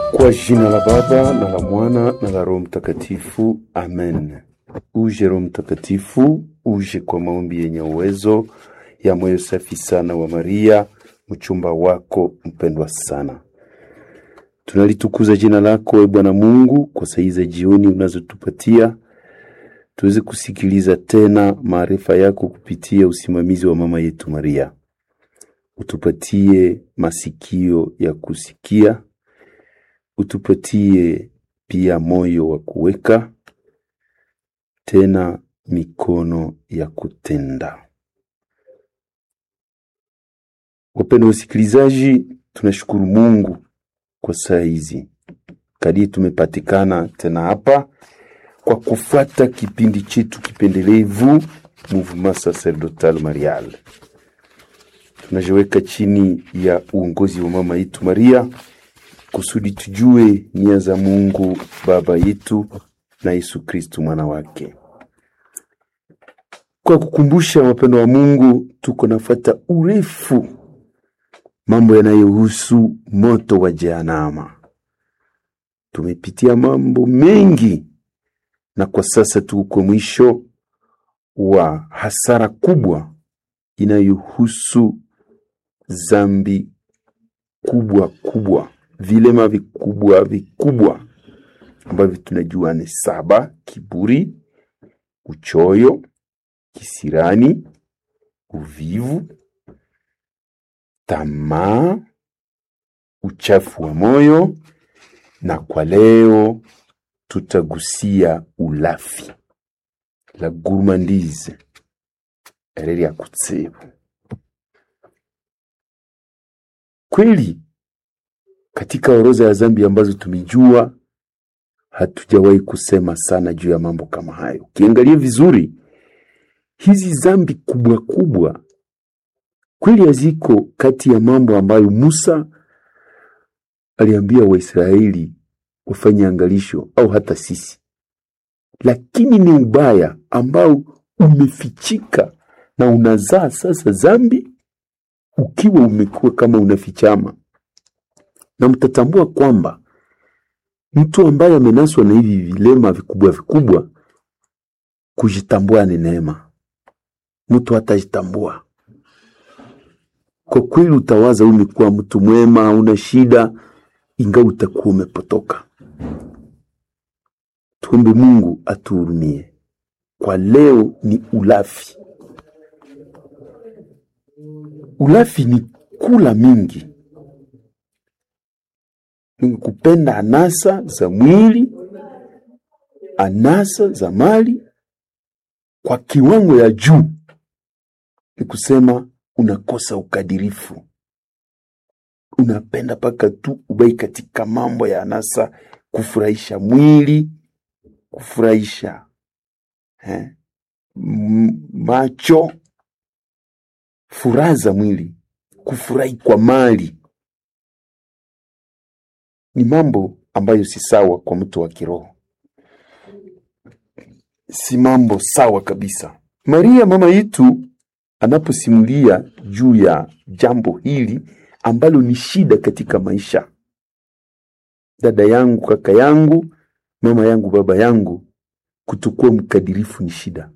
Kwa jina la Baba na la Mwana na la Roho Mtakatifu, amen. Uje Roho Mtakatifu, uje kwa maombi yenye uwezo ya moyo safi sana wa Maria, mchumba wako mpendwa sana. Tunalitukuza jina lako e Bwana Mungu kwa saa za jioni unazotupatia tuweze kusikiliza tena maarifa yako kupitia usimamizi wa mama yetu Maria. Utupatie masikio ya kusikia, utupatie pia moyo wa kuweka, tena mikono ya kutenda. Wapendwa wasikilizaji, tunashukuru Mungu kwa saa hizi kadiri tumepatikana tena hapa kwa kufuata kipindi chetu kipendelevu Mouvement Sacerdotal Marial. Tunajiweka chini ya uongozi wa mama yetu Maria kusudi tujue nia za Mungu Baba yetu na Yesu Kristu mwana wake. Kwa kukumbusha wapendo wa Mungu, tuko nafata urefu mambo yanayohusu moto wa Jehanamu. Tumepitia mambo mengi na kwa sasa tuko mwisho wa hasara kubwa inayohusu zambi kubwa kubwa, vilema vikubwa vikubwa ambavyo tunajua ni saba: kiburi, uchoyo, kisirani, uvivu, tamaa, uchafu wa moyo, na kwa leo tutagusia ulafi la gourmandise reri ya kutsebu. Kweli katika orodha ya zambi ambazo tumejua, hatujawahi kusema sana juu ya mambo kama hayo. Ukiangalia vizuri, hizi zambi kubwa kubwa kweli haziko kati ya mambo ambayo Musa aliambia Waisraeli wafanye angalisho au hata sisi, lakini ni ubaya ambao umefichika na unazaa sasa zambi, ukiwa umekuwa kama unafichama, na mtatambua kwamba mtu ambaye amenaswa na hivi vilema vikubwa vikubwa, kujitambua ni neema. Mtu hatajitambua kwa kweli, utawaza umekuwa mtu mwema, hauna shida, ingawa utakuwa umepotoka. Tuombe Mungu atuhurumie. Kwa leo ni ulafi. Ulafi ni kula mingi, ni kupenda anasa za mwili, anasa za mali kwa kiwango ya juu. Ni kusema unakosa ukadirifu, unapenda mpaka tu ubai katika mambo ya anasa, kufurahisha mwili kufurahisha eh, macho, furaha za mwili, kufurahi kwa mali, ni mambo ambayo si sawa kwa mtu wa kiroho, si mambo sawa kabisa. Maria mama yetu anaposimulia juu ya jambo hili ambalo ni shida katika maisha, dada yangu, kaka yangu mama yangu, baba yangu, kutokuwa mkadirifu ni shida,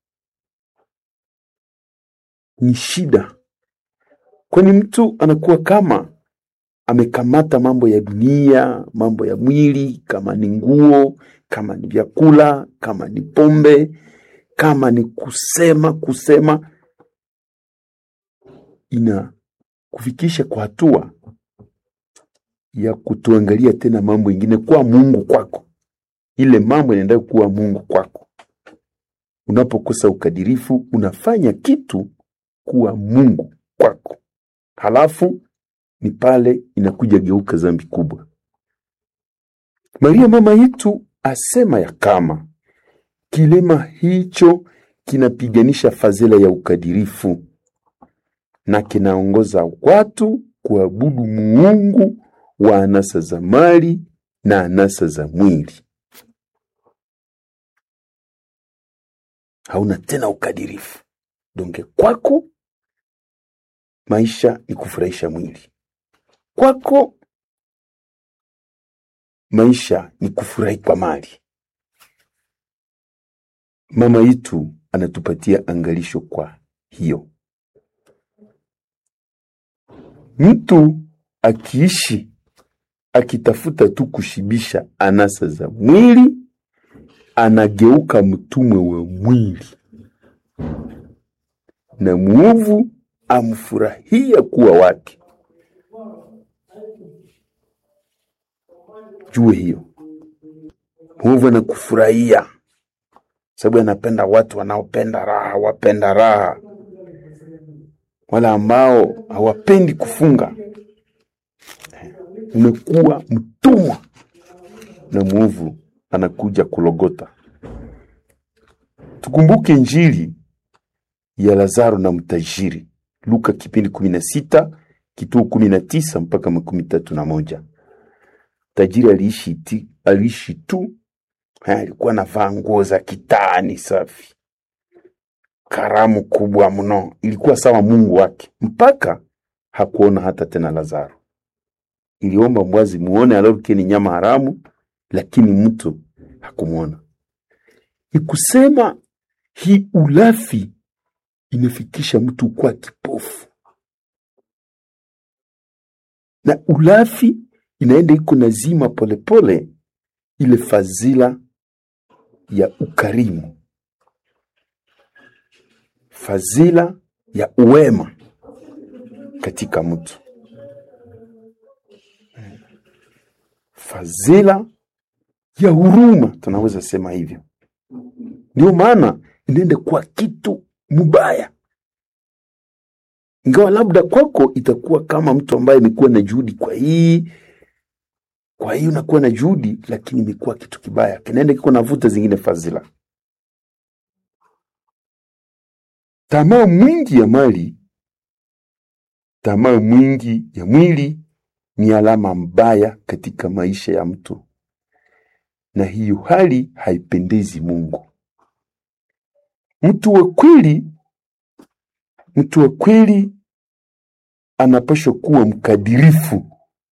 ni shida, kwani mtu anakuwa kama amekamata mambo ya dunia, mambo ya mwili, kama ni nguo, kama ni vyakula, kama ni pombe, kama ni kusema kusema, ina kufikisha kwa hatua ya kutuangalia tena mambo ingine kwa Mungu kwako ile mambo inaenda kuwa Mungu kwako. Unapokosa ukadirifu, unafanya kitu kuwa Mungu kwako, halafu ni pale inakuja geuka zambi kubwa. Maria mama yetu asema ya kama kilema hicho kinapiganisha fadhila ya ukadirifu na kinaongoza watu kuabudu muungu wa anasa za mali na anasa za mwili. hauna tena ukadirifu donge kwako maisha ni kufurahisha mwili kwako maisha ni kufurahi kwa mali. Mama yetu anatupatia angalisho kwa hiyo. Mtu akiishi akitafuta tu kushibisha anasa za mwili, anageuka mtumwe wa mwili, na mwovu amfurahia kuwa wake. Jue hiyo, mwovu anakufurahia sababu anapenda watu wanaopenda raha, wapenda raha, wala ambao hawapendi kufunga. Umekuwa mtumwa na mwovu anakuja kulogota. Tukumbuke Injili ya Lazaro na mtajiri, Luka kipindi kumi na sita kituo kumi na tisa mpaka makumi tatu na moja. Tajiri aliishi ti, aliishi tu Ha, alikuwa anavaa nguo za kitani safi, karamu kubwa mno, ilikuwa sawa Mungu wake, mpaka hakuona hata tena Lazaro. Iliomba mbwazi muone alorike ni nyama haramu, lakini mtu hakumwona. Ikusema hii ulafi inafikisha mtu kuwa kipofu, na ulafi inaenda iko nazima polepole ile fadhila ya ukarimu, fadhila ya uwema katika mtu, fadhila ya huruma, tunaweza sema hivyo. Ndio maana inaenda kwa kitu mubaya, ingawa labda kwako itakuwa kama mtu ambaye amekuwa na juhudi kwa hii kwa hiyo unakuwa na juhudi, lakini imekuwa kitu kibaya, kinaenda kiko navuta zingine fadhila. Tamaa mwingi ya mali, tamaa mwingi ya mwili ni alama mbaya katika maisha ya mtu, na hiyo hali haipendezi Mungu. Mtu wa kweli, mtu wa kweli anapaswa kuwa mkadirifu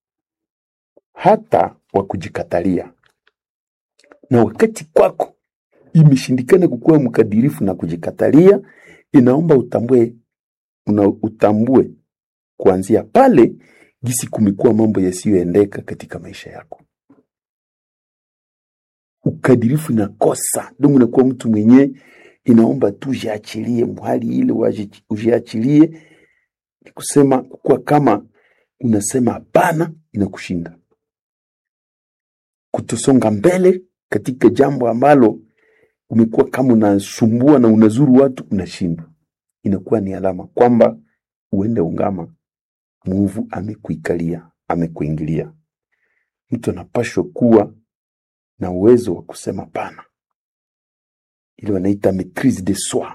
hata wa kujikatalia. Na wakati kwako imeshindikana kukuwa mkadirifu na kujikatalia, inaomba utambue, una utambue kuanzia pale gisi kumekuwa mambo yasiyoendeka katika maisha yako. Ukadirifu inakosa ndio, unakuwa mtu mwenye inaomba tu ujiachilie mhali ile, ujiachilie ni kusema kuwa kama unasema hapana, inakushinda kutosonga mbele katika jambo ambalo umekuwa kama unasumbua na unazuru watu unashindwa, inakuwa ni alama kwamba uende ungama, mwovu amekuikalia, amekuingilia. Mtu anapashwa kuwa na uwezo wa kusema pana, ile wanaita maitrise de soi,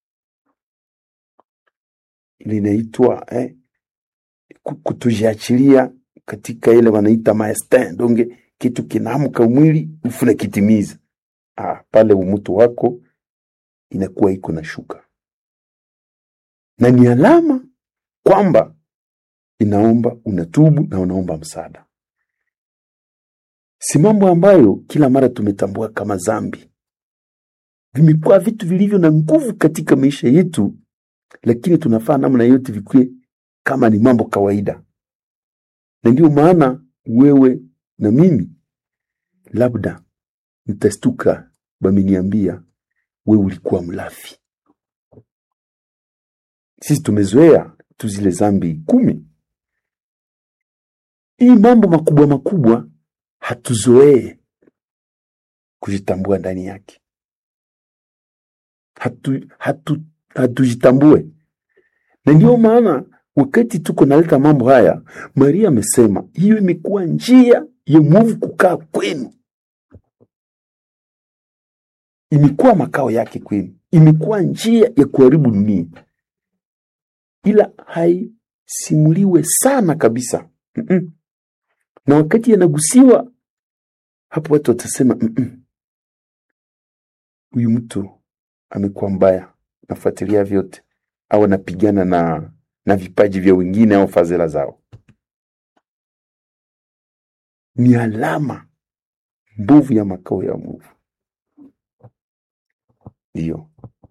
ile inaitwa eh, kutojiachilia katika ile wanaita maestin donge kitu kinaamka mwili ufuna kitimiza. Ah, pale umutu wako inakuwa iko na shuka, na ni alama kwamba inaomba unatubu na unaomba msaada. Si mambo ambayo kila mara tumetambua kama zambi, vimekuwa vitu vilivyo na nguvu katika maisha yetu, lakini tunafaa namna yote vikue kama ni mambo kawaida, na ndio maana wewe na mimi labda nitastuka, bameniambia we ulikuwa mlafi. Sisi tumezoea tu zile zambi kumi. Hii mambo makubwa makubwa hatuzoee kujitambua ndani yake, hatu, hatu, hatujitambue, na ndio maana wakati tuko naleta mambo haya, Maria amesema hiyo imekuwa njia ya mwovu kukaa kwenu, imekuwa makao yake kwenu, imekuwa njia ya kuharibu dunia, ila haisimuliwe sana kabisa. mm -mm. Na wakati yanagusiwa hapo, watu watasema huyu mtu amekuwa mbaya, nafuatilia vyote au anapigana na na vipaji vya wengine au fadhila zao. Ni alama mbovu ya makao ya mwovu. Ndiyo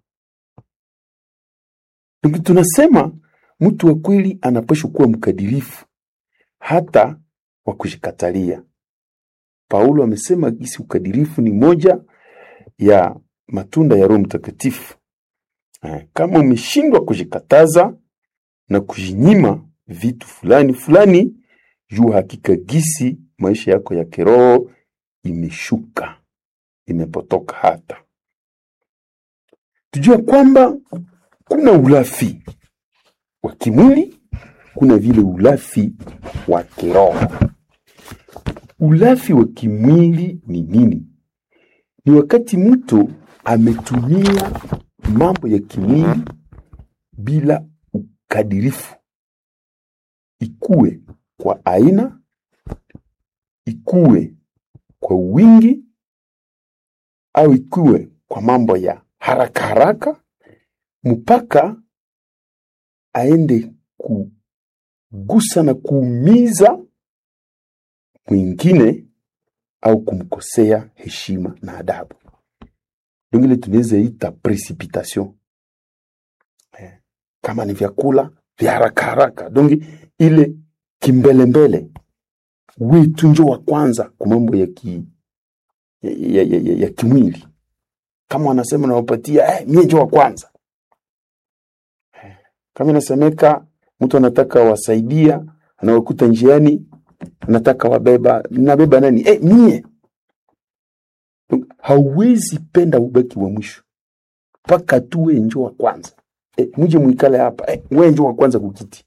ndio tunasema mtu wa kweli anapaswa kuwa mkadirifu hata wa kujikatalia. Paulo amesema gisi ukadirifu ni moja ya matunda ya Roho Mtakatifu. Eh, Kama umeshindwa kujikataza na kujinyima vitu fulani fulani, jua hakika gisi maisha yako ya kiroho imeshuka, imepotoka. Hata tujua kwamba kuna ulafi wa kimwili, kuna vile ulafi wa kiroho. Ulafi wa kimwili ni nini? Ni wakati mtu ametumia mambo ya kimwili bila ukadirifu, ikuwe kwa aina, ikuwe kwa wingi, au ikuwe kwa mambo ya haraka haraka, mpaka aende kugusa na kuumiza mwingine au kumkosea heshima na adabu. Ndio ile tunaweza ita precipitation. Eh, kama ni vyakula vya haraka haraka, donge ile kimbelembele, wetu njo wa kwanza kwa mambo ya, ki, ya, ya, ya, ya, ya kimwili. Kama wanasema nawapatia eh, mie njo wa kwanza eh, kama inasemeka mtu anataka wasaidia, anawakuta njiani nataka wabeba nabeba nani eh, mie hauwezi penda ubaki wa mwisho mpaka tu we njo wa kwanza eh, muje mwikale hapa eh, we njo wa kwanza kukiti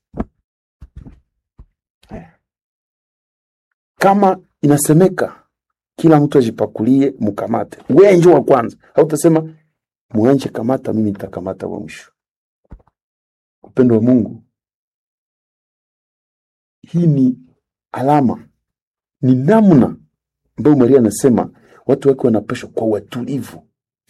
eh. kama inasemeka kila mtu ajipakulie mkamate we njo wa kwanza hautasema muanje kamata mimi nitakamata wa mwisho upendo wa mungu hii ni alama ni namna ambayo Maria anasema watu wake wanapashwa kwa watulivu,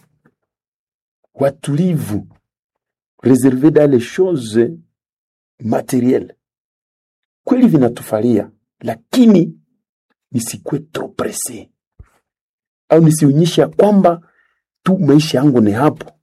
watulivu, reserve dans les choses materielles. Kweli vinatufalia, lakini nisikuwe trop presse au nisionyeshe ya kwamba tu maisha yangu ni hapo.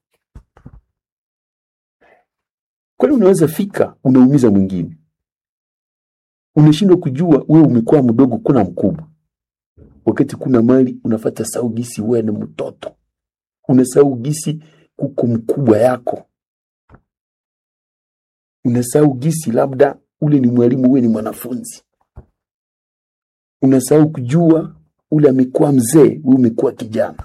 Kweli unaweza fika unaumiza mwingine unashindwa kujua wewe umekuwa mdogo kuna mkubwa wakati kuna mali unafata sau gisi wewe ni mtoto unasahau gisi kuko mkubwa yako unasahau gisi labda ule ni mwalimu wewe ni mwanafunzi unasahau kujua ule amekuwa mzee wewe umekuwa kijana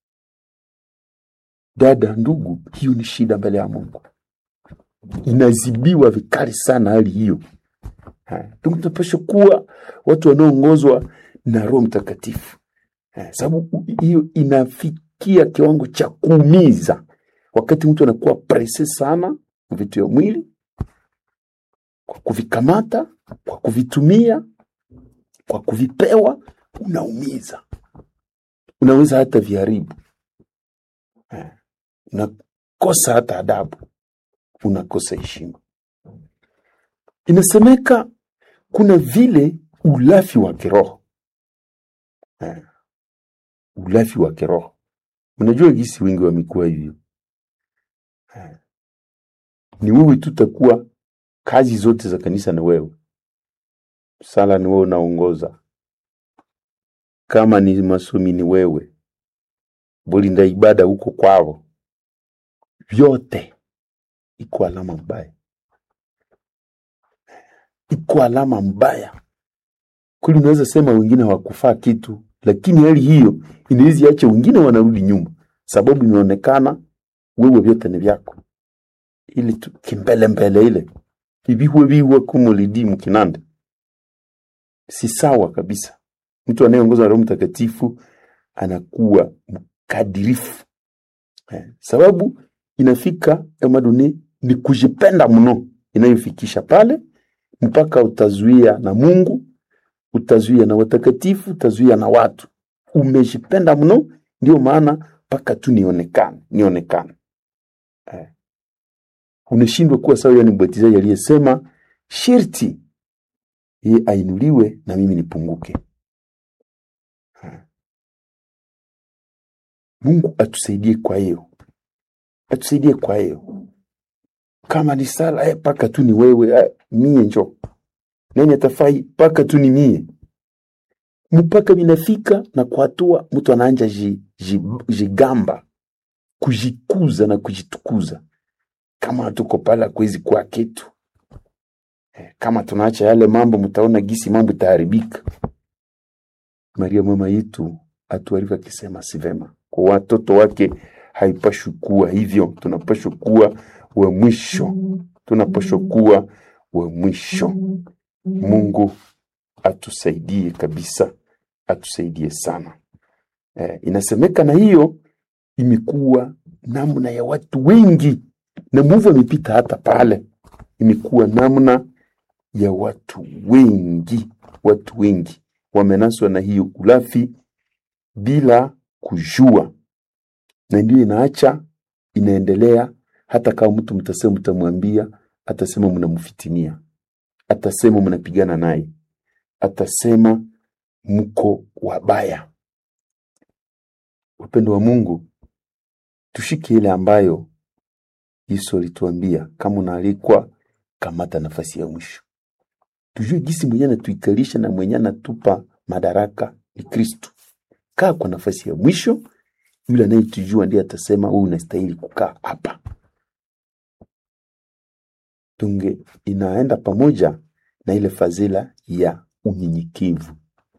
dada ndugu hiyo ni shida mbele ya mungu inazibiwa vikali sana hali hiyo tunapaswa kuwa watu wanaoongozwa na Roho Mtakatifu, sababu hiyo inafikia kiwango cha kuumiza. Wakati mtu anakuwa prese sana vitu ya mwili, kwa kuvikamata, kwa kuvitumia, kwa kuvipewa, unaumiza, unaweza hata viharibu, unakosa hata adabu, unakosa heshima. Inasemeka kuna vile ulafi wa kiroho eh, ulafi wa kiroho. Unajua gisi wengi wamekuwa hivyo eh, ni wewe tu takuwa kazi zote za kanisa na wewe, sala ni wewe unaongoza, kama ni masomi ni wewe, bulinda ibada huko kwao, vyote iko alama mbaya iko alama mbaya kweli. Unaweza sema wengine hawakufaa kitu, lakini hali hiyo inaweza acha wengine wanarudi nyuma, sababu inaonekana wewe vyote ni vyako, ili tu kimbele mbele ile ibihwe bihwe kumulidi mkinande, si sawa kabisa. Mtu anayeongozwa na Roho Mtakatifu anakuwa mkadirifu eh, sababu inafika emaduni ni kujipenda mno inayofikisha pale mpaka utazuia na Mungu, utazuia na watakatifu, utazuia na watu. Umejipenda mno, ndio maana mpaka tu nionekane, nionekane. Eh, unashindwa kuwa sawa. Yani mbatizaji aliyesema sharti yeye ainuliwe na mimi nipunguke. Mungu atusaidie kwa hiyo, atusaidie kwa hiyo. Kama ni sala eh, paka tu ni wewe eh, mie njo nani atafai paka tu ni mie mpaka vinafika na kwa hatua mtu anaanja ji, ji, jigamba kujikuza na kujitukuza kama hatuko pale kwezi kwa kitu Eh, kama tunaacha yale mambo mtaona gisi mambo itaharibika maria mama yetu atuarifu akisema si vema kwa watoto wake haipashwi kuwa hivyo tunapashwa kuwa wa mwisho tunapashwa kuwa wa mwisho mungu atusaidie kabisa atusaidie sana eh, inasemeka na hiyo imekuwa namna ya watu wengi na muvu amepita hata pale imekuwa namna ya watu wengi watu wengi wamenaswa na hiyo ulafi bila kujua na ndio inaacha inaendelea hata kama mtu mtasema mtamwambia atasema mnamfitinia atasema mnapigana naye atasema mko wabaya upendo wa mungu tushike ile ambayo yesu alituambia kama unaalikwa kamata nafasi ya mwisho tujue gisi mwenye anatuikalisha na mwenye anatupa madaraka ni kristu kaa kwa nafasi ya mwisho yule anayetujua ndiye atasema wewe unastahili kukaa hapa tunge inaenda pamoja na ile fadhila ya unyenyekevu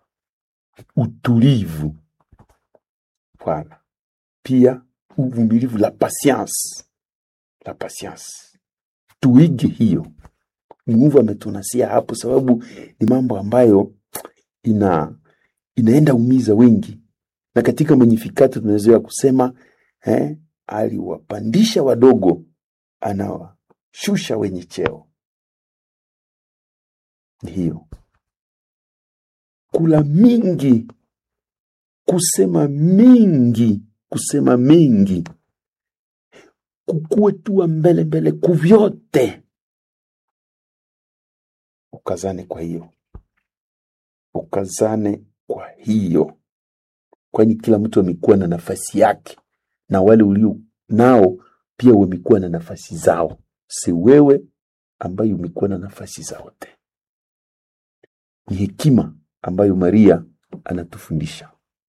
utulivu Voilà. Pia uvumilivu, la patience, la patience. Tuige hiyo. Mungu ametunasia hapo, sababu ni mambo ambayo ina inaenda umiza wengi, na katika Magnificat tunazoea kusema eh, aliwapandisha wadogo, anawashusha wenye cheo. Ni hiyo kula mingi kusema mingi kusema mingi kukuwe tuwa mbele mbele kuvyote ukazane kwa hiyo ukazane kwa hiyo kwani kila mtu amekuwa na nafasi yake na wale ulio nao pia wamekuwa na nafasi zao si wewe ambayo umekuwa na nafasi zaote ni hekima ambayo maria anatufundisha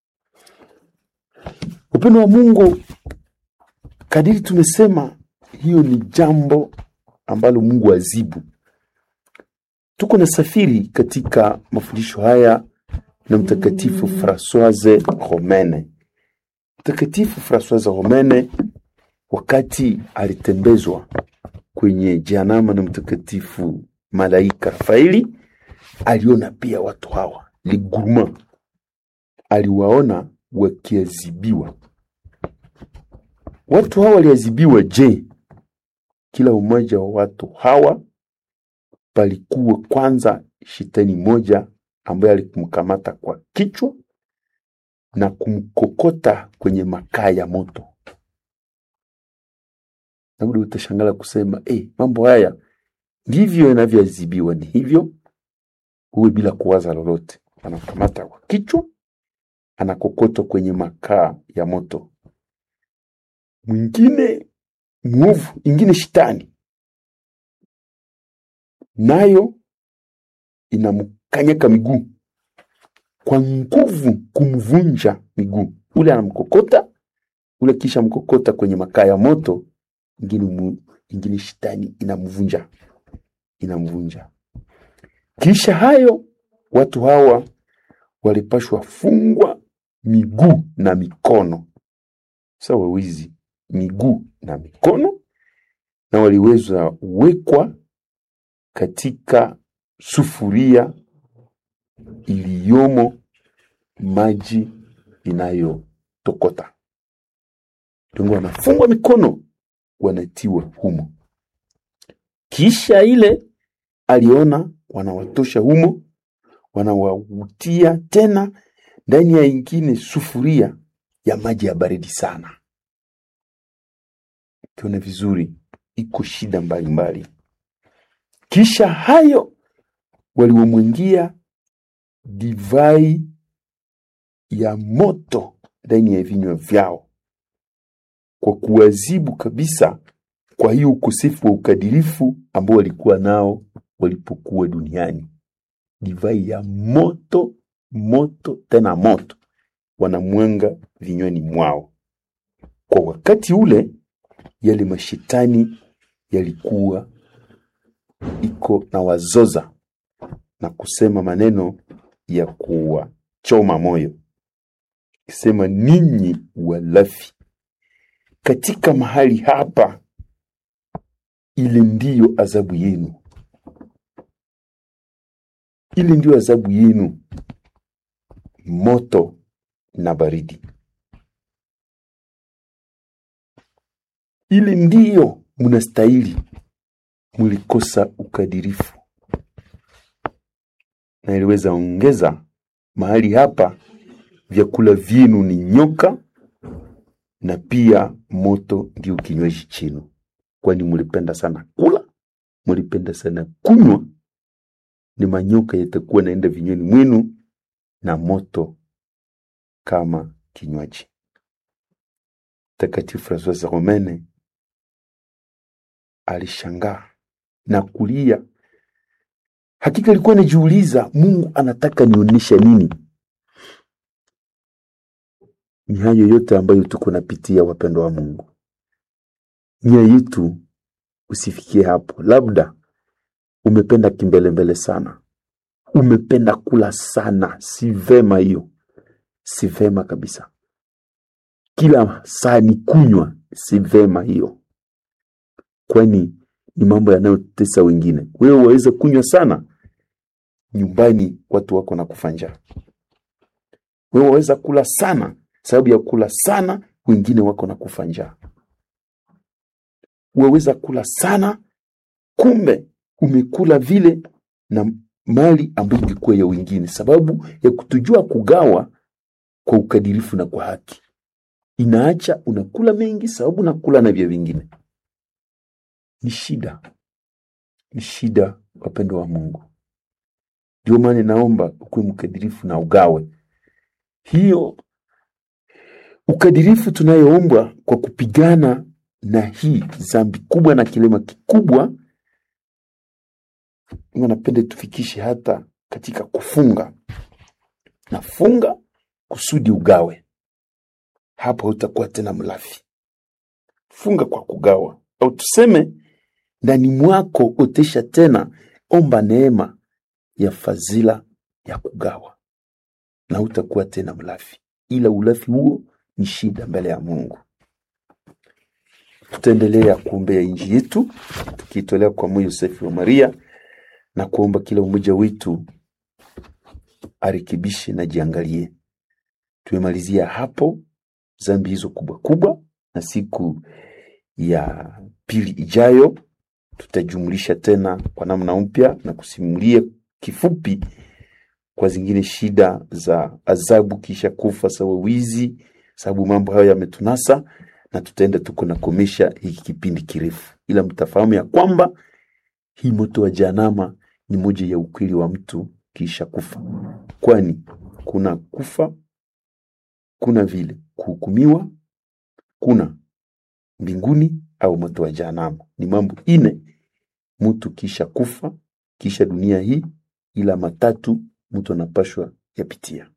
upendo wa mungu kadiri tumesema hiyo ni jambo ambalo mungu azibu tuko na safiri katika mafundisho haya na mtakatifu francoise romene mtakatifu francoise romene wakati alitembezwa kwenye janama na mtakatifu malaika rafaeli aliona pia watu hawa liguruma aliwaona wakiazibiwa watu hawa waliazibiwa je kila umoja wa watu hawa palikuwa kwanza shetani moja ambaye alikumkamata kwa kichwa na kumkokota kwenye makaa ya moto labda utashangala kusema hey, mambo haya ndivyo yanavyoazibiwa ni hivyo huwe bila kuwaza lolote anakamata kwa kichwa anakokotwa kwenye makaa ya moto mwingine mwovu ingine shetani nayo inamkanyaka miguu kwa nguvu kumvunja miguu ule anamkokota ule kisha mkokota kwenye makaa ya moto ingine, mu, ingine shetani inamvunja inamvunja kisha hayo watu hawa walipashwa fungwa miguu na mikono sawa wizi miguu na mikono na waliweza wekwa katika sufuria iliyomo maji inayotokota tungu wanafungwa mikono wanatiwa humo kisha ile aliona wanawatosha humo wanawautia tena ndani ya ingine sufuria ya maji ya baridi sana kiona vizuri iko shida mbalimbali mbali. kisha hayo waliomwingia divai ya moto ndani ya vinywa vyao kwa kuwazibu kabisa kwa hiyo ukosefu wa ukadirifu ambao walikuwa nao walipokuwa duniani. Divai ya moto moto tena moto wanamwanga vinywani mwao. Kwa wakati ule, yale mashetani yalikuwa iko na wazoza na kusema maneno ya kuwachoma moyo, kisema ninyi walafi, katika mahali hapa, ile ndiyo adhabu yenu, ile ndiyo adhabu yenu, moto na baridi. Ile ndiyo mnastahili, mlikosa ukadirifu. Na iliweza ongeza mahali hapa, vyakula vyenu ni nyoka na pia moto ndio kinywaji chenu, kwani mlipenda sana kula, mlipenda sana kunywa, ni manyoka yatakuwa naenda vinywani mwenu na moto kama kinywaji. Mtakatifu Francois Romene alishangaa na kulia. Hakika alikuwa anajiuliza, Mungu anataka nionyesha nini? Ni hayo yote ambayo tuko napitia, wapendwa wa Mungu. Nia yetu usifikie hapo. Labda umependa kimbelembele sana, umependa kula sana. Si vema hiyo, si vema kabisa. Kila saa ni kunywa, si vema hiyo, kwani ni mambo yanayotesa wengine. Wewe waweza kunywa sana, nyumbani watu wako na kufa njaa. Wewe waweza kula sana, sababu ya kula sana wengine wako na kufa njaa. Waweza kula sana, kumbe umekula vile na mali ambayo ilikuwa ya wengine, sababu ya kutujua kugawa kwa ukadirifu na kwa haki. Inaacha unakula mengi, sababu unakula na vya vingine. Ni shida, ni shida, wapendwa wa Mungu. Ndio maana naomba ukuwe mkadirifu na ugawe. Hiyo ukadirifu tunayoombwa kwa kupigana na hii zambi kubwa na kilema kikubwa, napenda tufikishe hata katika kufunga. Nafunga kusudi ugawe, hapo utakuwa tena mlafi. Funga kwa kugawa, au tuseme ndani mwako otesha tena, omba neema ya fadhila ya kugawa, na utakuwa tena mlafi. Ila ulafi huo ni shida mbele ya Mungu. Tutaendelea kuombea nchi yetu tukiitolea kwa moyo safi wa Maria na kuomba kila mmoja wetu arekebishe na jiangalie. Tumemalizia hapo zambi hizo kubwa kubwa, na siku ya pili ijayo tutajumlisha tena kwa namna mpya na kusimulia kifupi kwa zingine shida za adhabu kisha kufa, sawa wizi, sababu mambo hayo yametunasa, na tutaenda tuko nakomesha hiki kipindi kirefu, ila mtafahamu ya kwamba hii moto wa Jehanamu ni moja ya ukweli wa mtu kisha kufa, kwani kuna kufa, kuna vile kuhukumiwa, kuna mbinguni au moto wa Jehanamu. Ni mambo ine mtu kisha kufa, kisha dunia hii, ila matatu mtu anapashwa yapitia.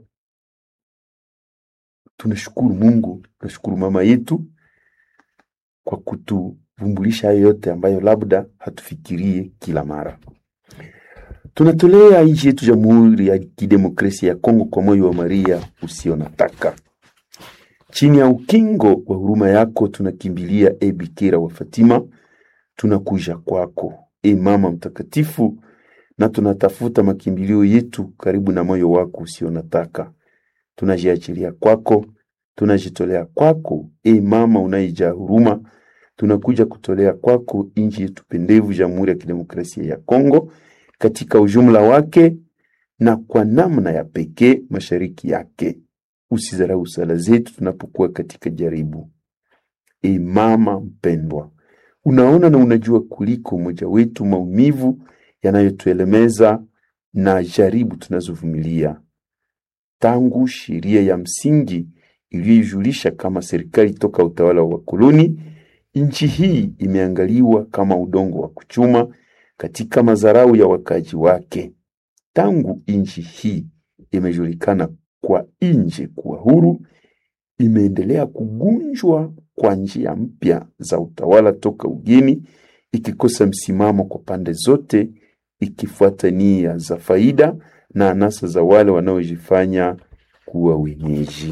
Tunashukuru Mungu, tunashukuru mama yetu kwa kutuvumbulisha hayo yote ambayo labda hatufikirie kila mara. Tunatolea nchi yetu Jamhuri ya Kidemokrasia ya Kongo kwa moyo wa Maria usio na taka. Chini ya ukingo wa huruma yako tunakimbilia, e Bikira wa Fatima, tunakuja kwako, e mama mtakatifu, na tunatafuta makimbilio yetu karibu na moyo wako usio na taka. Tunajiachilia kwako, tunajitolea kwako, e mama unayejaa huruma, tunakuja kutolea kwako nchi yetu pendevu, Jamhuri ya Kidemokrasia ya Kongo katika ujumla wake na kwa namna ya pekee mashariki yake. Usidharau sala zetu tunapokuwa katika jaribu. E mama mpendwa, unaona na unajua kuliko mmoja wetu maumivu yanayotuelemeza na jaribu tunazovumilia. Tangu sheria ya msingi iliyoijulisha kama serikali toka utawala wa wakoloni, nchi hii imeangaliwa kama udongo wa kuchuma katika madharau ya wakazi wake. Tangu nchi hii imejulikana kwa nje kuwa huru, imeendelea kugunjwa kwa njia mpya za utawala toka ugeni, ikikosa msimamo kwa pande zote, ikifuata nia za faida na anasa za wale wanaojifanya kuwa wenyeji.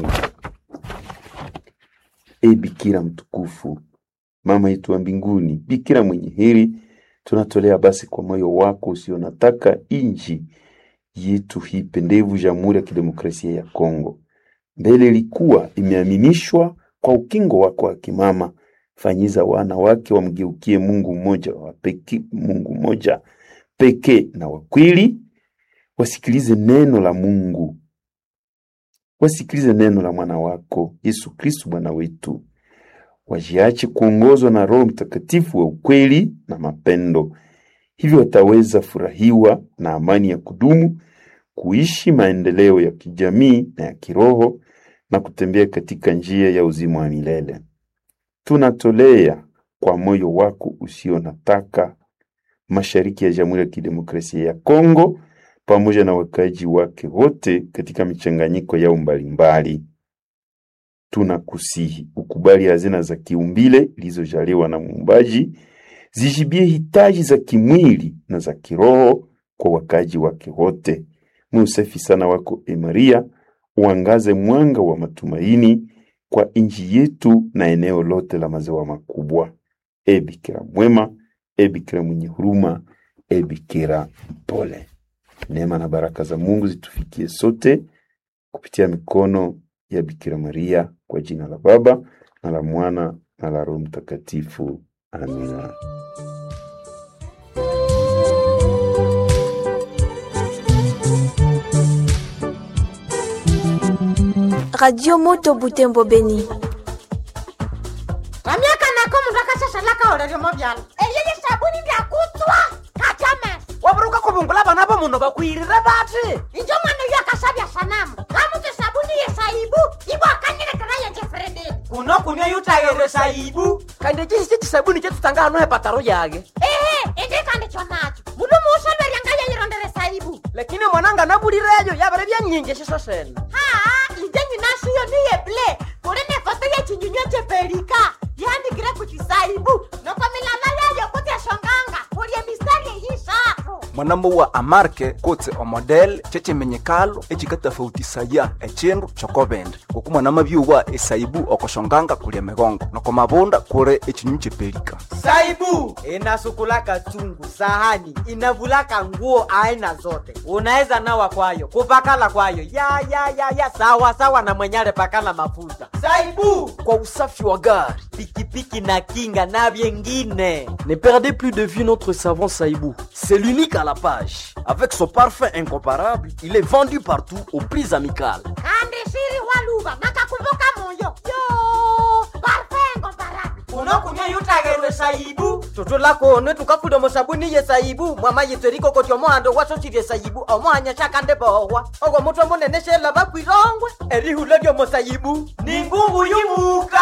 E Bikira mtukufu, mama yetu wa mbinguni, Bikira mwenye heri, tunatolea basi kwa moyo wako usio nataka inji yetu hii pendevu, Jamhuri ya Kidemokrasia ya Kongo. Mbele ilikuwa imeaminishwa kwa ukingo wako wa kimama. Fanyiza wana wake wamgeukie Mungu mmoja wa pekee, Mungu mmoja pekee na wa kweli, wasikilize neno la Mungu, wasikilize neno la mwana wako Yesu Kristu Bwana wetu, wajiache kuongozwa na Roho Mtakatifu wa ukweli na mapendo. Hivyo wataweza furahiwa na amani ya kudumu, kuishi maendeleo ya kijamii na ya kiroho na kutembea katika njia ya uzima wa milele. Tunatolea kwa moyo wako usio nataka mashariki ya Jamhuri ya Kidemokrasia ya Kongo pamoja na wakazi wake wote katika michanganyiko yao mbalimbali. Tunakusihi ukubali hazina za kiumbile zilizojaliwa na Muumbaji, zijibie hitaji za kimwili na za kiroho kwa wakazi wake wote. Muusafi sana wako e Maria, uangaze mwanga wa matumaini kwa nchi yetu na eneo lote la maziwa makubwa. E Bikira mwema, e Bikira mwenye huruma, e Bikira mpole. Neema na baraka za Mungu zitufikie sote kupitia mikono ya Bikira Maria, kwa jina la Baba na la Mwana na la Roho Mtakatifu. Amina. Radio Moto Butembo Beni. vamyaka nako mundu akashashalaka oleryomo vyala eyeye sabuni ndyakutswa kachames waburuka kuvungula vana va munhu vakwirire vati injo mwana uyo akashavya sanamu kamuti sabuni yesaibu ivo akanyilekera yenje frededi kuno kunywa yutayere saibu kandi cisi cisabuni cetutanga hano hepataro yage ehe indikandi chonacho mundu muusolweryanga yeyirondere saibu lakini mwananga nabulireyo yavere vyanyinji ciso sene haa inje nyinashiyo niyeble kuli ne foto yechinyunywa chepelika yandikire kuti saibu noko milala yayo kuti eshonganga kulye mistari eyishatu mwanambo wa amarke kotse omodel cecemenyekalo ecikatafautisaya ecindu cokovende ngoku mwanama byuwa esaibu okoshonganga kulya migongo noko mavunda kuri ecinyu cepelika Saibu inasukulaka chungu, sahani inavulaka nguo aina zote, unaweza nawa kwayo kupakala kwayo ya ya ya ya sawa sawa na mwenyale pakala mafuta. Saibu kwa usafi wa gari pikipiki na kinga na vyengine. Ne perdez plus de vue notre savon Saïbou. C'est l'unique à la page. Avec son parfum incomparable, il est vendu partout aux prix amicales. kandi shiri waluva nakakumbuka moyo yo parfengo barabi unokunywa yutagerwe saibu Toto kone tukafuda musabuni ye saibu mwama yitweriko koti omohando wasosirye saibu omohanya shakande bohwa ogwo mutwe munene shela bakwirongwe erihula lyomo saibu ni ngungu yumuka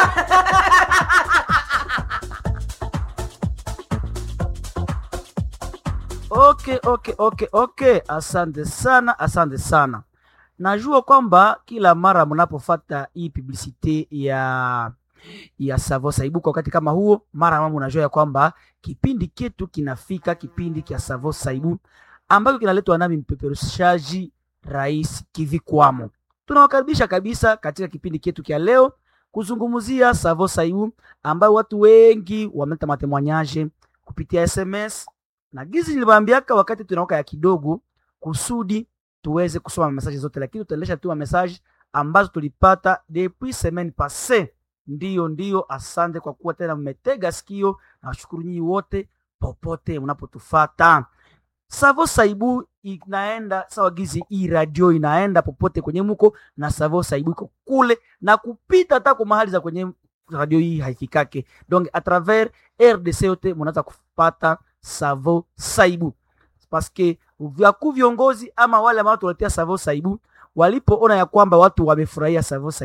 Okay, okay, okay, okay. Asante sana, asante sana. Najua kwamba kila mara mnapofata hii publicite ya ya Savo Saibu kwa wakati kama huo, mara mama unajua ya kwamba kipindi ketu kinafika, kipindi kia Savo Saibu ambacho kinaletwa nami mpeperushaji Rais Kivikwamo. Tunawakaribisha kabisa katika kipindi ketu kia leo kuzungumzia Savo Saibu ambayo watu wengi wameleta matemwanyaje kupitia SMS na gizi niliwaambiaka wakati tunaoka ya kidogo kusudi tuweze kusoma mesaje zote, lakini tutaendesha tu mesaje ambazo tulipata depuis semaine passée. Ndiyo, ndiyo, asante kwa kuwa tena mmetega sikio, na washukuru nyinyi wote popote mnapotufata. Savo Saibu inaenda sawa gizi, hii radio inaenda popote kwenye muko na Savo Saibu iko kule na kupita hata kwa mahali za kwenye radio hii haifikake, donc a travers RDC yote mnaweza kupata Savo Saibu paske vyakuu viongozi ama wale ambao tuletea Savo Saibu walipoona ya kwamba watu wamefurahia Savo Saibu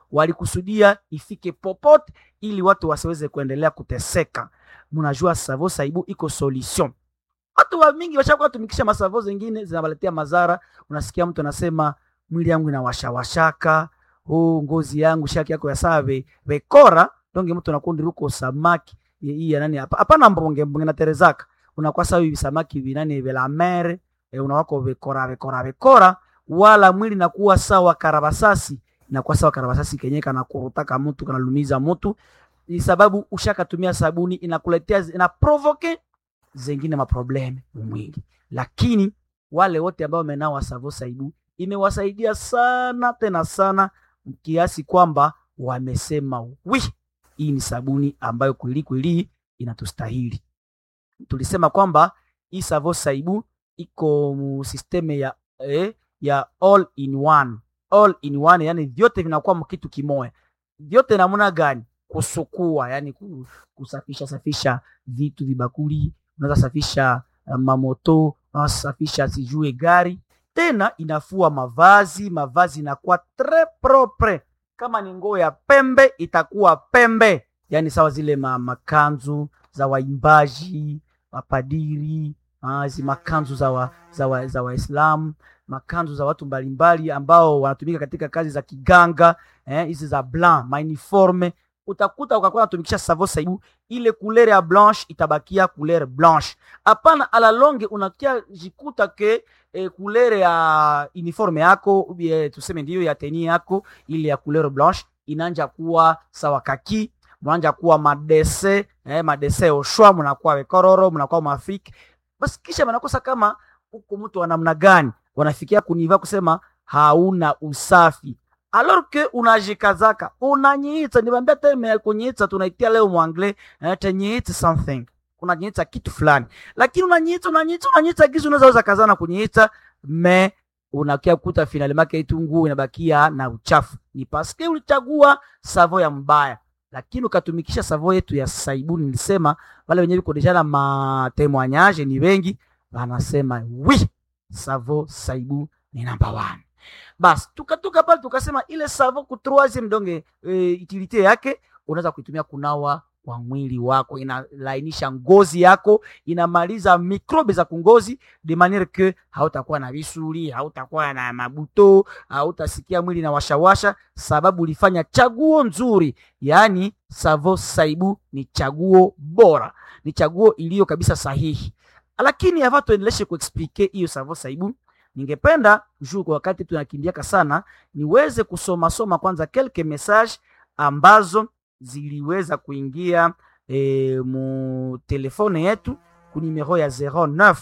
walikusudia ifike popote ili watu wasiweze kuendelea kuteseka mnajua savo saibu iko solution watu wa mingi washakuwa tumikisha masavo zingine zinawaletea madhara unasikia mtu anasema mwili yangu inawashawashaka oh, ngozi yangu shaki yako ya saa ve, vekora donge mtu nakundi ruko samaki hii ya nani hapa hapana mbonge mbonge na terezaka unakuwa sawa hivi samaki vinani vela mere e, unawako vekora vekora vekora wala mwili nakuwa sawa karabasasi nakuwa sawa karabasasi kenye kana kurutaka mtu kanalumiza mtu ni sababu ushakatumia sabuni inakuletea ina provoke zengine maprobleme mwili lakini wale wote ambao wamenawa savo saibu imewasaidia sana tena sana kiasi kwamba wamesema wi hii ni sabuni ambayo kweli kweli inatustahili tulisema kwamba hii savo saibu iko mu systeme ya eh, ya all in one all in one yani vyote vinakuwa mkitu kimoya vyote namna gani kusukua yani ku- kusafisha safisha vitu vibakuli unaweza safisha uh, mamoto unaweza safisha sijue gari tena inafua mavazi mavazi inakuwa tre propre kama ni nguo ya pembe itakuwa pembe yani sawa zile ma, makanzu za waimbaji mapadiri ah, hizi makanzu za wa, za wa, za waislamu makanzu za watu mbalimbali ambao wanatumika katika kazi za kiganga eh, hizi za blanc mauniforme utakuta ukakuwa natumikisha savo saibu ile kulere ya blanche itabakia kulere blanche hapana ala longe unakia jikuta ke e, kulere ya uniforme yako ubie, tuseme ndiyo ya teni yako ile ya kulere blanche inanja kuwa sawa kaki mnaanja kuwa madese eh, madese oshwa mnakuwa wekororo mnakuwa maafriki basi kisha wanakosa kama huko mtu wa namna gani wanafikia kuniva kusema hauna usafi alors que unajikazaka unanyiita niwaambia terme ya kunyiita tunaitia leo mwangle eh, tanyiita something unanyiita kitu fulani lakini unanyiita unanyiita unanyiita gizi unaweza weza kazana kunyiita me unakia kuta finali make itu nguo inabakia na uchafu ni paske ulichagua savo ya mbaya lakini ukatumikisha savo yetu ya saibuni nilisema wale wenyewe kodeshana matemoignage ni wengi wanasema wi savo saibu ni number one basi tukatoka pale tukasema ile savo ku troisieme donge e, utilite yake unaweza kuitumia kunawa kwa mwili wako inalainisha ngozi yako inamaliza mikrobe za kungozi de maniere que hautakuwa na visuli hautakuwa na mabuto hautasikia mwili na washawasha sababu ulifanya chaguo nzuri yaani savo saibu ni chaguo bora ni chaguo iliyo kabisa sahihi lakini ava tuendeleshe kuexplike hiyo savo saibu ningependa juu kwa wakati tunakimbiaka sana niweze kusoma soma kwanza kelke message ambazo ziliweza kuingia e, mu telefone yetu ku numero ya 09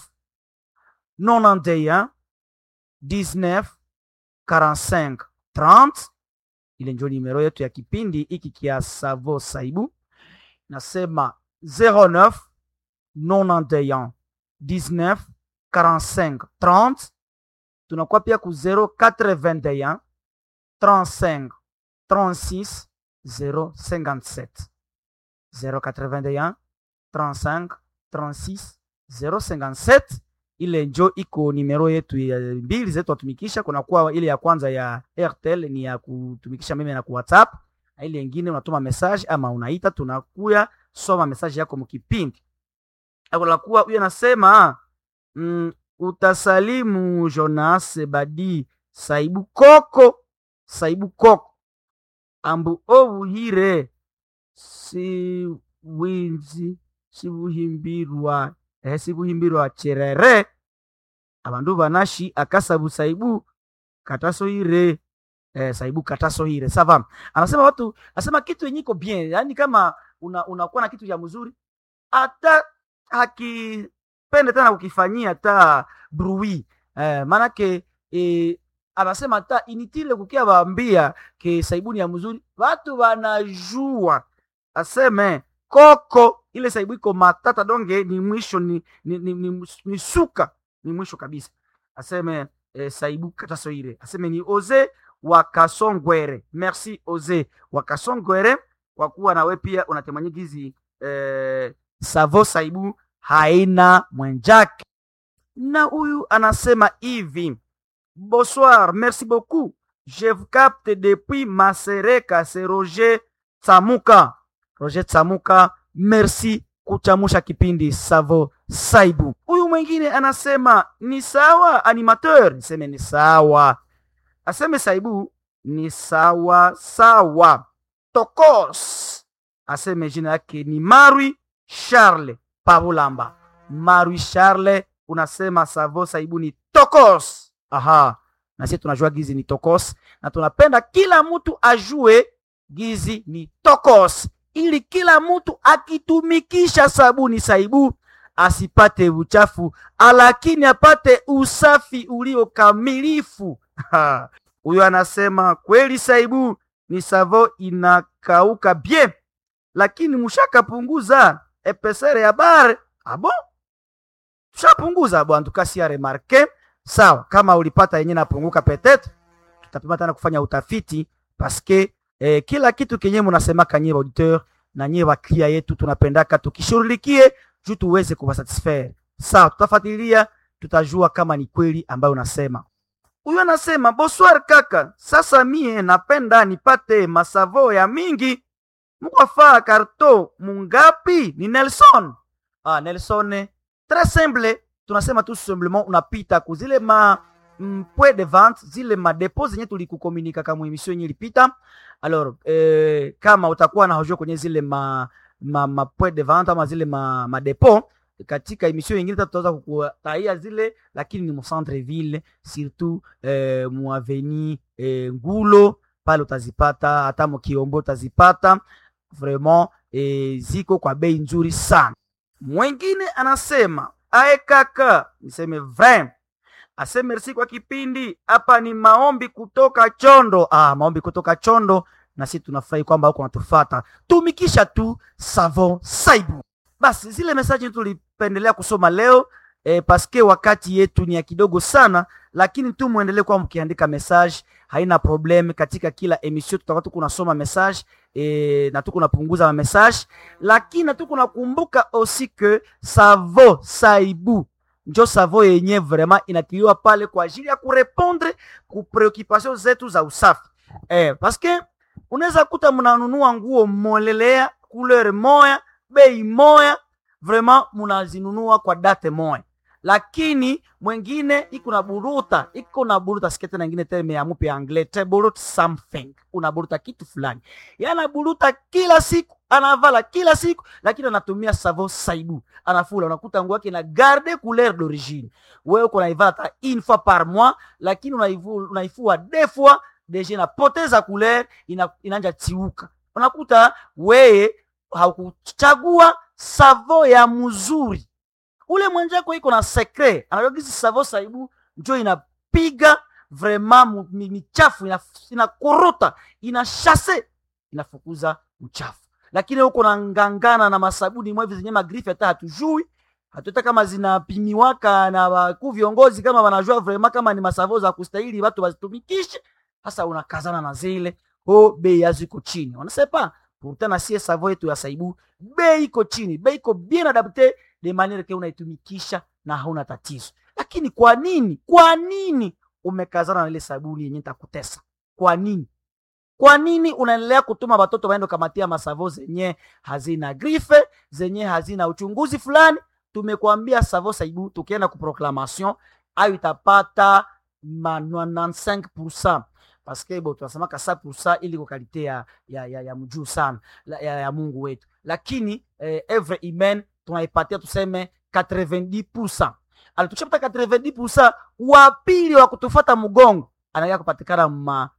91 19 45 30 ile njo numero yetu ya kipindi hiki kia savo saibu nasema 09 91 19 45 30 tunakuwa pia ku 0421 35 36 057 081 35 36 057 ile njo iko nimero yetu ya mbili zetu watumikisha kunakuwa ile ya kwanza ya airtel ni ya kutumikisha meme na ku whatsapp na ile ingine unatuma message ama unaita tunakuya soma message yako mkipindi akulakuwa huyo anasema mm, utasalimu jonas badi saibu koko saibu koko ambu obuhire si winzi sibuhimbirwa eh, sibuhimbirwa cherere abandu banashi akasabu saibu katasohire eh, saibu katasohire sava anasema watu anasema kitu yenye iko bien yani kama una, unakuwa na kitu ya mzuri hata hakipende tena kukifanyia hata brui eh, maanake eh, anasema hata initile kukia waambia ke saibuni ya mzuri watu wanajua aseme koko ile saibu iko matata donge ni mwisho ni, ni, ni, ni, ni suka ni mwisho kabisa aseme eh, saibu katasoire aseme ni oze wakasongwere merci oze wakasongwere kwa kuwa nawe pia unatemanyigizi eh, savo saibu haina mwenjake na huyu anasema hivi bonsoir merci beaucoup je vous capte depuis Masereka, c'est Roger Tsamuka. Roger Tsamuka, merci kuchamusha kipindi Savo Saibu. Huyu mwingine anasema ni sawa animateur, niseme ni sawa. Aseme Saibu ni sawa sawa. Tokos aseme jina yake ni Marwi Charles Pavulamba. Marwi Charles unasema Savo Saibu ni Tokos. Aha, na sisi tunajua gizi ni Tokos na tunapenda kila mtu ajue gizi ni Tokos ili kila mtu akitumikisha sabuni Saibu asipate uchafu, lakini apate usafi ulio kamilifu. Huyo anasema kweli Saibu ni savo inakauka bien, lakini mushakapunguza epesere ya bare abo, tushapunguza bwana, tukasia remarke sawa. Kama ulipata yenye napunguka, petetre tutapima tena kufanya utafiti paske eh, kila kitu kenye munasemaka nyie auditeur na nyie waklia yetu tunapendaka tukishughulikie juu tuweze kuwasatisfaire. Sawa, tutafuatilia tutajua kama ni kweli ambayo unasema. Huyu anasema bonsoir kaka, sasa mie napenda nipate masavo ya mingi, mukwafaa karto mungapi? Ni Nelson. Ah, Nelson très simple, tunasema tu simplement unapita kuzile ma mm, point de vente zile madepo zenye tulikukomunika kama emission yenye ilipita. Alors eh, kama utakuwa na hojua kwenye zile ma, ma, ma point de vente ama zile ma, madepo katika emission nyingine tutaweza kukutaia zile, lakini ni mu centre ville surtout eh, mu avenue eh, Ngulo pale utazipata, hata mu Kiombo utazipata vraiment eh, ziko kwa bei nzuri sana. Mwingine anasema ae kaka, niseme vrai ase merci kwa kipindi hapa. Ni maombi kutoka Chondo. Ah, maombi kutoka Chondo, na sisi tunafurahi kwamba huko natufata. Tumikisha tu Savon Saibu. Basi zile mesaji tulipendelea kusoma leo eh, paske wakati yetu ni ya kidogo sana, lakini tu muendelee kwa mkiandika message, haina problem. Katika kila emission tutakuwa tu kunasoma message eh, na tu kunapunguza ma message, lakini na tu kunakumbuka aussi que Savon Saibu njo savo yenye vraiment inatiliwa pale kwa ajili ya kurepondre ku preoccupation zetu za usafi eh, paske unaweza kuta mnanunua nguo molelea couleur moya bei moya vraiment munazinunua kwa date moya, lakini mwengine iko na buruta iko na buruta sikete na ingine terme ya mupe anglais te burut something, unaburuta kitu fulani, yana buruta kila siku anavala kila siku, lakini anatumia savo Saibu anafula. Unakuta nguo yake na garde couleur d'origine, wewe uko naivala hata une fois par mois, lakini unaifua unaifua deux fois deja inapoteza couleur, ina, inanja tiuka. Unakuta wewe haukuchagua savo ya mzuri ule mwenjako iko na secret anajua kisi savo Saibu njo inapiga vraiment michafu inakorota ina shase inafukuza uchafu, lakini huko na ngangana na masabuni mwevi zenye magrifi hata hatujui hatuta kama zinapimiwaka na wakuu viongozi kama wanajua vraiment kama ni masavo za kustahili watu wazitumikishe. Sasa unakazana na zile ho bei yazo iko chini, wanasepa pourtant na sie savo yetu ya Saibu bei iko chini, bei iko bien adapte de maniere ke unaitumikisha na hauna tatizo. Lakini kwa nini, kwa nini umekazana na ile sabuni yenye takutesa? Kwa nini? Kwa nini unaendelea kutuma watoto waende kamatia masavo zenye hazina grife, zenye hazina uchunguzi fulani? Tumekwambia savo Saibu, tukienda ku proclamation ayo itapata ma 95% parce que bo tunasemaka 100% ili kwa kalite ya, ya, ya, ya mjuu sana ya, ya, ya Mungu wetu, lakini eh, every imen tunaipatia tuseme 90%. Alitushapata 90%, wa pili wa kutufata mgongo anaenda kupatikana ma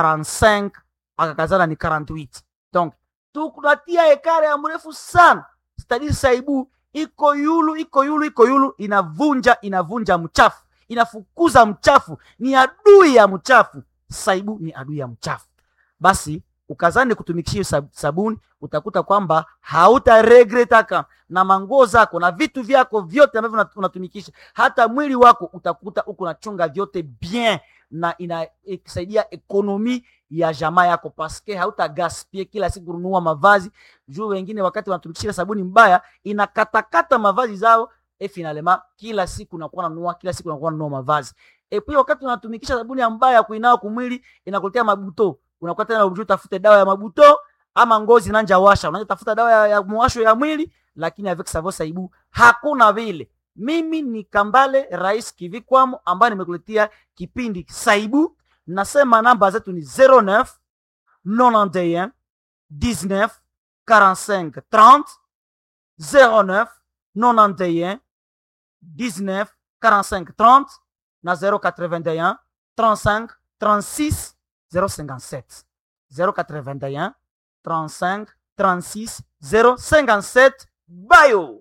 45 akakazana ni 48. Donc tukunatia ekare ya mrefu sana. Stadi Saibu iko yulu iko yulu iko yulu, inavunja inavunja mchafu, inafukuza mchafu, ni adui ya mchafu. Saibu ni adui ya mchafu. Basi ukazani kutumikishia sab sabuni, utakuta kwamba hautaregretaka na manguo zako na vitu vyako vyote ambavyo unatumikisha, hata mwili wako utakuta uko nachunga vyote bien, na inasaidia ekonomi ya jamaa yako, paske hauta gaspie kila siku kununua mavazi juu wengine wakati wanatumikisha sabuni mbaya inakatakata mavazi zao e, finalema kila siku nakuwa nanunua kila siku nakuwa nanunua mavazi epi wakati unatumikisha sabuni ambayo ya kuinawa kumwili inakuletea mabuto unakuwa tena unajua utafute dawa ya mabuto ama ngozi nanja washa unaja tafuta dawa ya, ya mwasho ya mwili lakini avec savon saibu hakuna vile mimi ni kambale rais kivikwamo ambaye nimekuletea kipindi saibu nasema namba zetu ni 09 91 19 45 30 09 91 19 45 30 na 081 35 36 057 081 35 36 057 bayo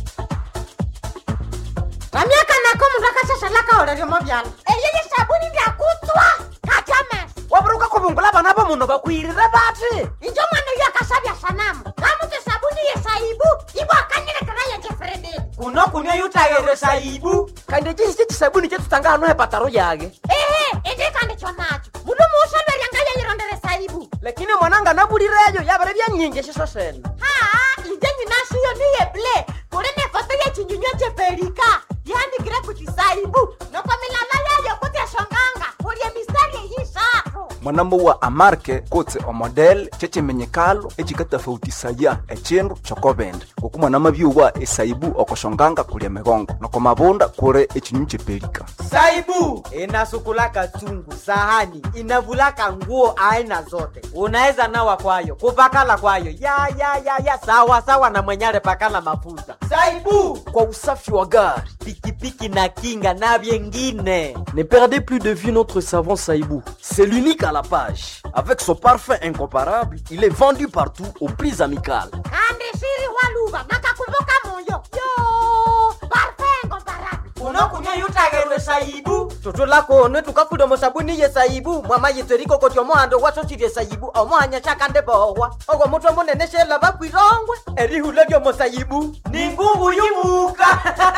ramyaka nako mundu akashashalaka oleryomo vyala eyeye sabuni ndyakutswa kajames waburuka kubungula bana bo muno bakwirire bati injo mwana uyo akashavya sanamu kamuti sabuni yesaibu ibwakanilekera yejefrededi kuno kunywa yutayere saibu kandi chisi chisabuni chetutanga hano hepataro yage ehe indikandikyo nacho mundu muushalweryanga yeyirondere saibu lakini mwananga nabulireyo yabere byanyingi shiso sene haa inje nyinashiyo niye ble kuli nefoto yechinyunywa cheperika yandikire kuti saibu noko milala yayo kuti eshonganga kulye mistari eyishatu mwanambo wa amarke kotse omodel chechimenyekalo echikatafautisaya echindu chokobende ngoku mwanama byuwa esaibu okoshonganga kulya migongo noko mabunda kure echinyunyu chepelika saibu inasukulaka chungu sahani inavulaka nguo aina zote unaweza nawa kwayo kupakala kwayo ya ya ya ya sawa sawa na mwenyale pakala mafuta saibu kwa usafi wa gari pikipiki na kinga na vyengine Ne perdez plus de vue notre savon Saïbou. C'est l'unique à la page. Avec son parfum incomparable, il est vendu partout au prix amical. kandi shiri waluva nakakumbuka moyo yo parfengo barabi unokunywa yutagerwe saibu tutulakonwe tukafuda sabuni ye saibu mwama yitseriko koti omohando wasochilye saibu omohanya shakande bohwa ogwo mutwe munene shela bakwirongwe erihula lyomo saibu ni ngungu yumuka